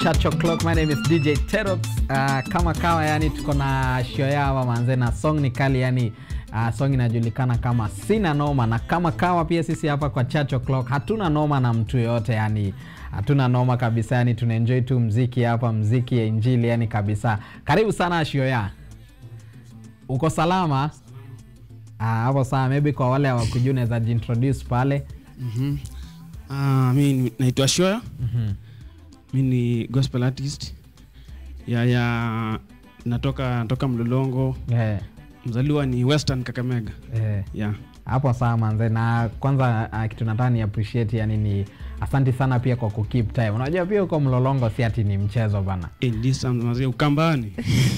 Church O'Clock. My name is DJ Terops. Uh, kama kawa yani tuko na show yao manze na song ni kali yani uh, song inajulikana kama Sina Noma na kama kawa pia sisi hapa kwa Church O'Clock hatuna noma na mtu yoyote yani hatuna noma kabisa yani tunaenjoy tu mziki hapa mziki ya injili yani kabisa. Karibu sana show ya. Uko salama? Ah, hapo sawa. Maybe kwa wale hawakujua unaweza jintroduce pale. Mhm. Ah, mi ni- naitwa Shoya. Mhm. Mi ni gospel artist. Ya ya natoka natoka Mlolongo. Eh, Mzaliwa ni Western Kakamega. eh. Yeah. hapo sawa manze na kwanza uh, kitu nataka ni appreciate yani ni asante sana pia kwa kukeep time unajua pia uko mlolongo si ati ni mchezo bana In this sounds mazee Ukambani.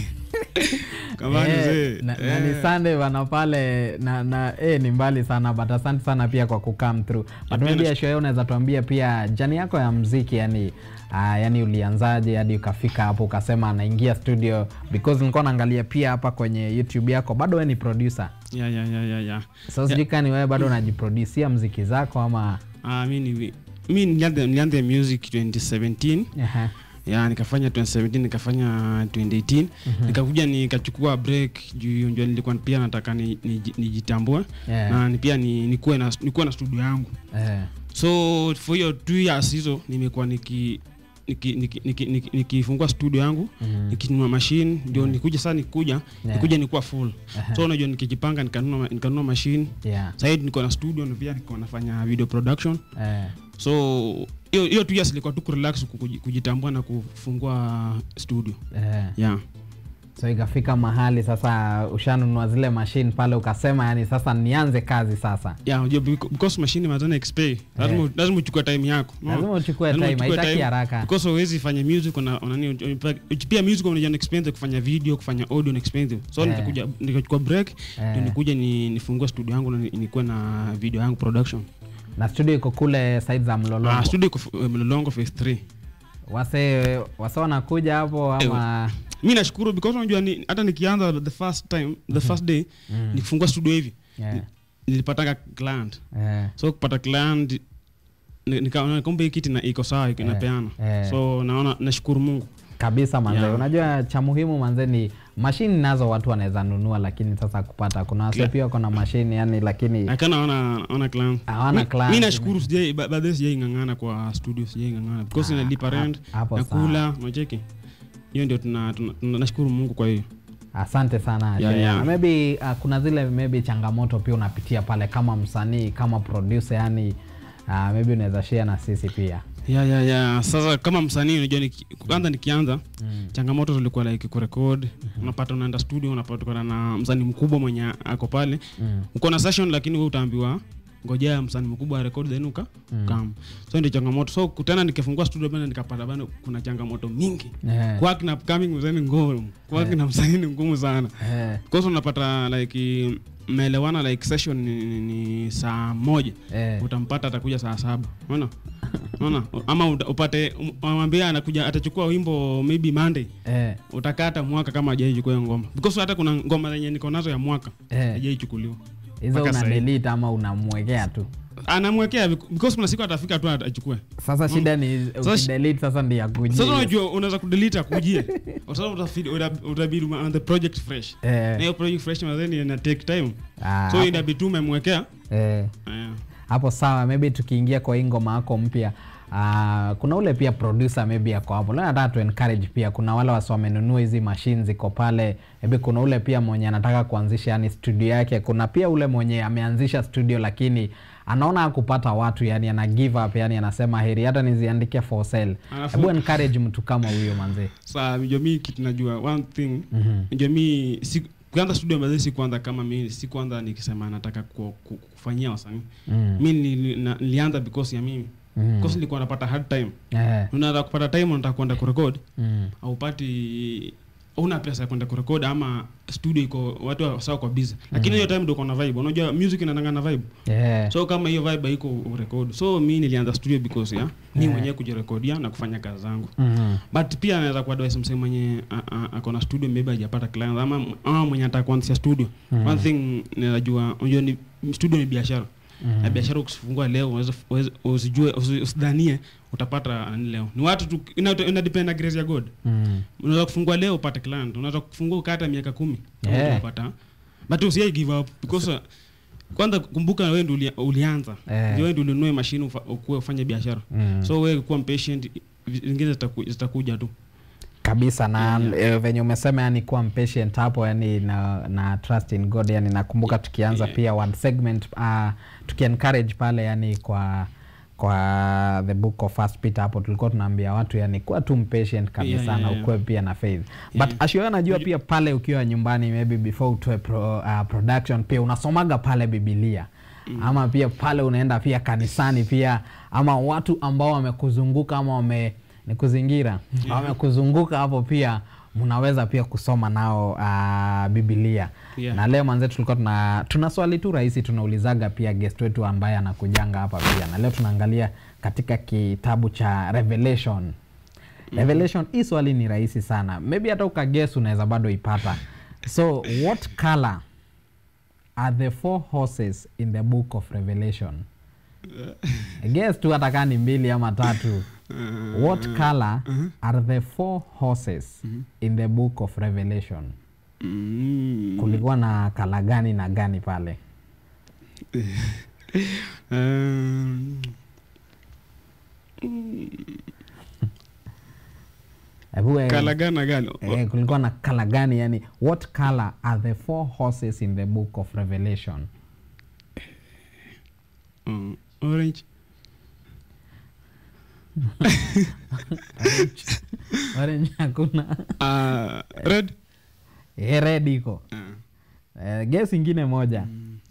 Ukambani Eh, mzee. na, na ni Eh. sunday bana pale na, na eh, ni mbali sana but asante sana pia kwa kukam through but pia maybe nash- show unaweza tuambia pia jani yako ya mziki yani Uh, yani ulianzaje hadi ukafika hapo ukasema anaingia studio because nilikuwa naangalia pia hapa kwenye youtube yako bado we ni producer Yeah, yeah, yeah, yeah, yeah. so sijui kani wewe bado unajiproducia mziki zako ama Ah, mi ni mi nilianza nilianza music 2017. Aha. ya nikafanya 2017 nikafanya 2018 nikakuja nikachukua break juu ndio nilikuwa pia nataka ni- niji- nijitambue Yeah. na ni pia ni- nikuwe na nikuwe na studio yangu Eh. so for hiyo two years hizo nimekuwa niki nikifungua niki, niki, niki, nikifungua studio yangu Mhm. nikinunua machine ndio nikuja sasa nikuja Yeah. nikuja nikuwa full so unajua nikijipanga nikanunua nikanunua machine Yeah. sasa hivi niko na studio na pia niko nafanya video production Eh. so hiyo hiyo two years ilikuwa tu kurelax kuji- kujitambua na kufungua studio Eh. yeah so ikafika mahali sasa ushanunua zile mashine pale ukasema yani sasa nianze kazi sasa yeah unajua beca- because machine mazana expay lazima lazima uchukue time yako no? lazima uchukue Lazima time uchukue haitaki time, haraka because huwezi fanya music una, una nini uch- pia music unajua ni expensive kufanya video kufanya audio ni expensive so Eh. nikakuja nikachukua break Eh. ndio nikuja ni nifungue studio yangu na ni- nikuwe na video yangu production na studio iko kule side za mlolongo ah studio iko f- mlolongo phase 3 wase wase wanakuja hapo ama mi nashukuru because unajua ni, hata nikianza the first time the first day Mm. nikifungua studio hivi Yeah. nilipatanga client Eh. so kupata client ni- nikaona kumbe hii kiti na iko sawa iko Eh, inapeana eh. so naona nashukuru mungu kabisa manze Yeah. unajua cha muhimu manze ni mashini nazo watu wanaweza nunua lakini sasa kupata kuna wase Clear. pia wako na mashini yani lakini lakini naona naona client Hawana Mi- client. mi nashukuru sijai ba- baadaye sijai ng'ang'ana kwa studio sijai ng'ang'ana because Ah, inalipa rent hapo nakula unacheki hiyo ndio tuna, tuna, tuna nashukuru mungu kwa hiyo asante sana Yeah, Shea. yeah. maybe uh, kuna zile maybe changamoto pia unapitia pale kama msanii kama producer yani uh, maybe unaweza share na sisi pia ya ya ya sasa kama msanii unajua niki- kwanza nikianza mm. changamoto zilikuwa like kurekod unapata unaenda studio unapata ukana na msanii mkubwa mwenye ako pale Mm. uko na session lakini wewe utaambiwa ngojea msanii mkubwa arekodi then uka Mm. kam so ndio changamoto so kutana nikifungua studio bana nikapata bana kuna changamoto mingi Eh, kwaki na upcoming msanii ni ngumu kwaki na msanii ni ngumu sana eh, kosa unapata like mmeelewana like session ni, ni, ni saa moja eh. utampata atakuja saa saba unaona unaona ama uta- upate mwambia anakuja atachukua wimbo maybe monday Eh, utakata mwaka kama hajaichukua hiyo ngoma because hata kuna ngoma zenye niko nazo ya mwaka eh. hajaichukuliwa hizo mpaka una sahi. delete ama unamwekea tu anamwekea bec- because kuna siku atafika tu achukue sasa shida ni Sasa shi- ukidelete sasa ndio akujie sasa unajua unaweza kudelete akujie sasa utafidi- uta- utabidi ume- on the project fresh na eh, hiyo project fresh mazeni ina take time ah, so inabidi tu umemwekea eh. eh, hapo sawa maybe tukiingia kwa hii ngoma yako mpya Uh, kuna ule pia producer maybe ako hapo leo nataka tu encourage pia kuna wale wasi wamenunua hizi machine ziko pale maybe kuna ule pia mwenye anataka kuanzisha yani studio yake kuna pia ule mwenye ameanzisha studio lakini anaona hakupata watu yani ana give up yani anasema heri hata niziandike for sale Alafu- hebu encourage mtu kama huyo manzee saa najua mi kitu najua one thing Mhm. najua mi si kuanza studio mazee si kwanza kama mi si kwanza nikisema nataka ku, ku, kufanyia wasanii Mm. mi nili- na- nilianza because ya mimi Mm. because nilikuwa napata hard time Eh, unataka kupata time unataka kwenda kurekod mm. aupati una pesa ya kwenda kurekod ama studio iko watu wa- sawa kwa busy lakini hiyo time ndio uko na vibe unajua music inatanga na vibe Yeah. so kama hiyo vibe haiko urekod so mi nilianza studio because ya mi Yeah. mwenyewe kujirekodia na kufanya kazi zangu Mhm. but pia anaweza kuadvise msee mwenye a- a- ako na studio maybe hajapata client ama, ama mwenye ataka kuanzisha studio Mhm. one thing ninajua unajua ni studio ni biashara mm. na biashara ukifungua leo uweze- uweze- usijue usi- usidhanie utapata nani leo ni watu tu ina, ina depend na grace ya god Mm. unaweza kufungua leo upate client unaweza kufungua ukata miaka kumi kama Yeah. utapata but usiai give up because uh, kwanza kumbuka wewe ndio ulia- ulianza Eh. Ndio wewe ndio ulinunue mashine ufa- ukuwe ufanye biashara Mm. so wewe kuwa mpatient zingine zitaku- zitakuja tu kabisa na Yeah. eh, venye umesema yani kuwa mpatient hapo yani na, na trust in god yani nakumbuka tukianza Yeah. pia one segment uh, tukiencourage pale yani kwa kwa the book of first peter hapo tulikuwa tunaambia watu yani kuwa tu mpatient kabisa Yeah, yeah, na yeah. ukuwe pia na faith Yeah. but ashio najua pia pale ukiwa nyumbani maybe before utoe pro, uh, production pia unasomaga pale bibilia mm. ama pia pale unaenda pia kanisani pia ama watu ambao wamekuzunguka ama wame ni kuzingira wamekuzunguka hapo pia mnaweza pia kusoma nao uh, bibilia Yeah. na leo manze tulikuwa tuna, tuna swali tu rahisi tunaulizaga pia guest wetu ambaye anakujanga hapa pia na leo tunaangalia katika kitabu cha revelation revelation hii swali ni rahisi sana maybe hata ukages unaweza bado ipata so what color are the four horses in the book of revelation guess tu hata kaa ni mbili ama tatu what color are the four horses in the book of revelation mm. kulikuwa na kala gani na gani pale um, Hebu we- kala gana gani eh, kulikuwa na kala gani yani what color are the four horses in the book of revelation Mm, orange orange hakuna uh, red Eh, red iko uh, eh, guess ingine moja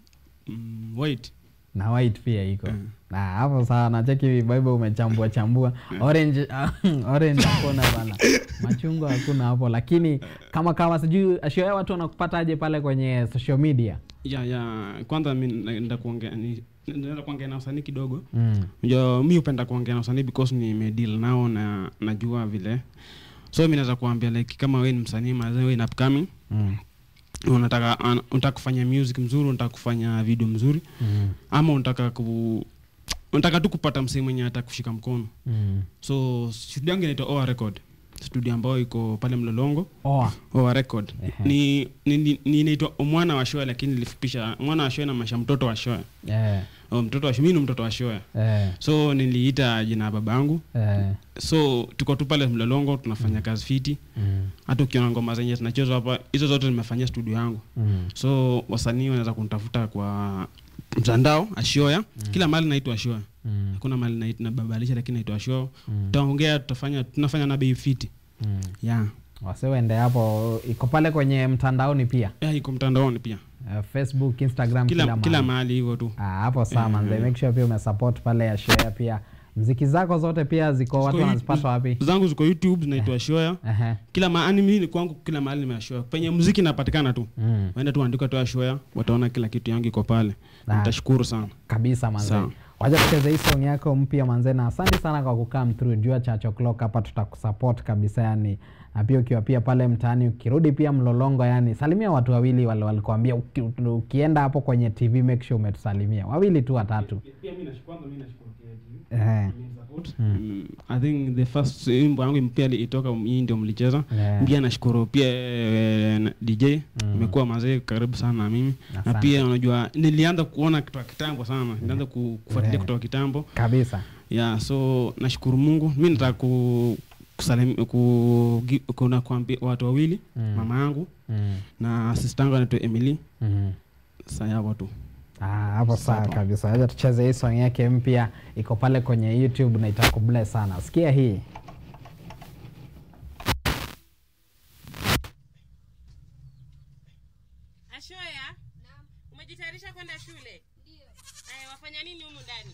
mm, white na white pia iko Mm. na hapo sawa nacheki bible umechambua chambua orange orange hakuna bana machungwa hakuna hapo lakini kama kama sijui ashioya watu wanakupataje pale kwenye social media ya ya kwanza mi naenda kuongea ni- naenda kuongea na wasanii kidogo mm. Unajua, mi hupenda kuongea na wasanii because nimedeal nao na najua vile so mi naweza kuambia like kama we ni msanii mazee we ni upcoming Mm. unataka an- unataka kufanya music mzuri unataka kufanya video mzuri Mm. ama unataka ku unataka tu kupata msee mwenye hata kushika mkono Mm. so studio yangu inaitwa oa record studio ambayo iko pale mlolongo Oa. oa record Ehe. ni ni- ni- ni inaitwa mwana wa shoa lakini nilifupisha mwana wa shoa na masha mtoto wa shoa Eh, oh, mtoto wa shoa mi ni mtoto wa shoa eh, so niliita jina ya baba yangu eh, so tuko tu pale mlolongo tunafanya kazi fiti mm, hata ukiona ngoma zenye zinachezwa hapa hizo zote nimefanyia studio yangu mm, so wasanii wanaweza kunitafuta kwa mtandao ashioya kila mahali naitwa ashioya mm, hakuna mahali nait- nababalisha lakini naitwa ashioya mm, tutaongea tutafanya tunafanya na bei fiti mm. yeah. wasiwende hapo iko pale kwenye mtandaoni pia yeah, iko mtandaoni pia uh, facebook instagram kila, kila, kila mahali. mahali hivyo tu Ah, hapo sawa Eh, manze eh. make sure pia umesupport pale ya share pia mziki zako zote pia ziko watu Ziko wanazipata wapi zangu ziko youtube zinaitwa ashioya Ehe. kila mahali mimi kwangu kila mahali nimeashioya penye muziki napatikana tu mm. waenda tu andika tu ashioya wataona kila kitu yangu iko pale Na- nitashukuru sana kabisa manze Sawa. wacha tucheze hii song yako mpya manze na asante sana kwa kukam through jua cha o'clock hapa tutakusupport kabisa yani na pia ukiwa pia pale mtaani ukirudi pia mlolongo yani salimia watu wawili wale walikuambia uki, ukienda hapo kwenye tv make sure umetusalimia wawili tu watatu pia mimi nashukuru mimi nashukuru Ehe. Mm, I think the first wimbo yangu mpya itoka hii ndio mlicheza Yeah. pia nashukuru pia eh, na DJ imekuwa mazee karibu sana na mimi na Asante. pia unajua nilianza kuona kutoka kitambo sana nilianza ku- kufuatilia Yeah. kutoka kitambo kabisa yeah so nashukuru Mungu mimi nataka ku kusalim, ku, gi- kuna kuambia watu wawili Mm. mama yangu mm. na sister yangu anaitwa Emily mm. sasa hapo tu Ah, hapo sawa Sawa. kabisa acha tucheze hii song yake mpya iko pale kwenye youtube na itakubless sana sikia hii Ashoya, umejitayarisha kwenda shule? Ndio. Aya, wafanya nini humu ndani?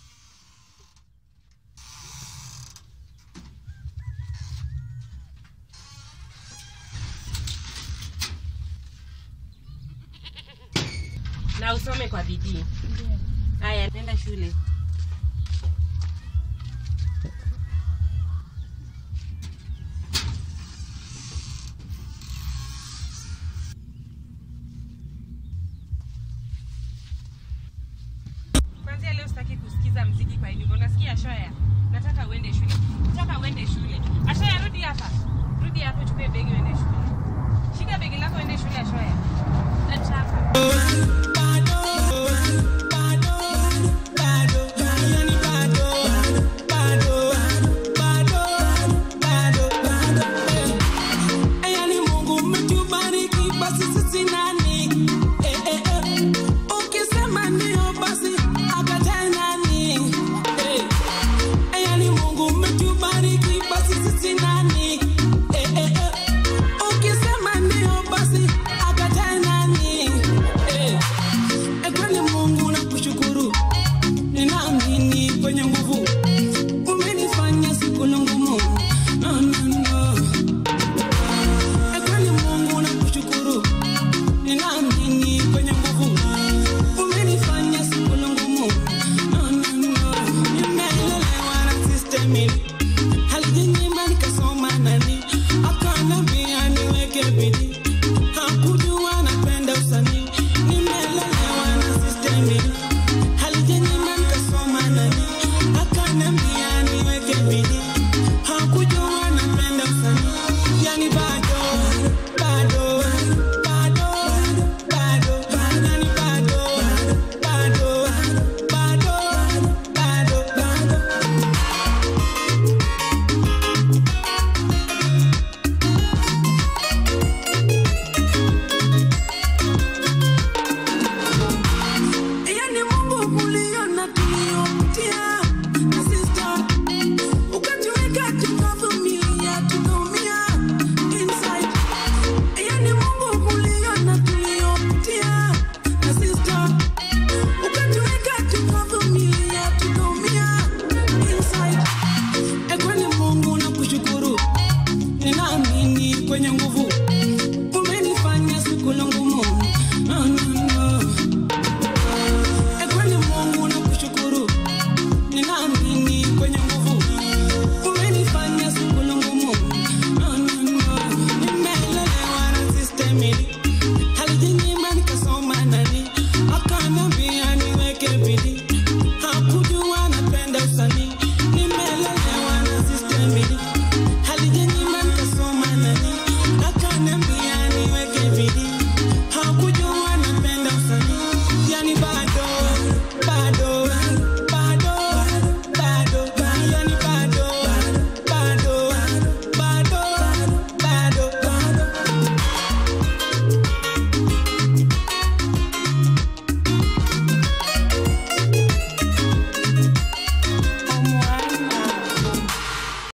Na usome kwa bidii. Aya, nenda shule. Sikia Ashoya, nataka uende shule. Nataka uende shule. Ashoya, rudi hapa. Rudi hapa uchukue begi uende shule. Shika begi lako uende shule Ashoya. Leta hapa.